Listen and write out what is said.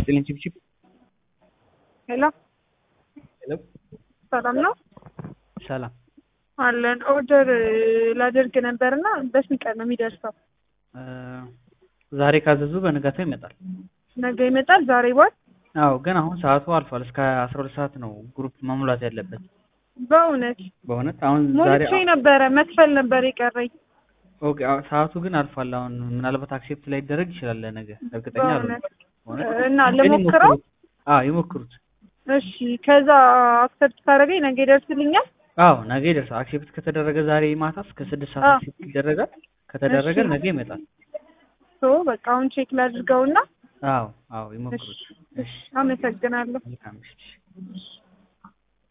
ይስጥልኝ ቺፕቺፕ ሄሎ ሄሎ ሰላም ነው ሰላም አለን። ኦርደር ላደርግ ነበርና በስንት ቀን ነው የሚደርሰው? እ ዛሬ ካዘዙ በንጋታው ይመጣል። ነገ ይመጣል። ዛሬ ዋል አዎ ግን አሁን ሰዓቱ አልፏል። እስከ አስራ ሁለት ሰዓት ነው ግሩፕ መሙላት ያለበት። በእውነት በእውነት አሁን ዛሬ ሞልቼ ነበረ። መክፈል ነበር የቀረኝ። ኦኬ አዎ፣ ሰዓቱ ግን አልፏል። አሁን ምናልባት አክሴፕት ላይ ይደረግ ይችላል ለነገ እርግጠኛ በእውነት አልሆንም። እና ግን ልሞክረው። ይሞክሩት። አዎ ይሞክሩት። እሺ ከዛ አክሰፕት ካደረገኝ ነገ ይደርስልኛል። አዎ ነገ ይደርሳል። አክሴፕት ከተደረገ ዛሬ ማታ እስከ ስድስት ሰዓት አዎ። አክሴፕት ይደረጋል። ከተደረገ እሺ። ነገ ይመጣል። ሶ በቃ አሁን ቼክ ላድርገውና አዎ አዎ ይሞክሩት። እሺ አመሰግናለሁ። መልካም ምሽት።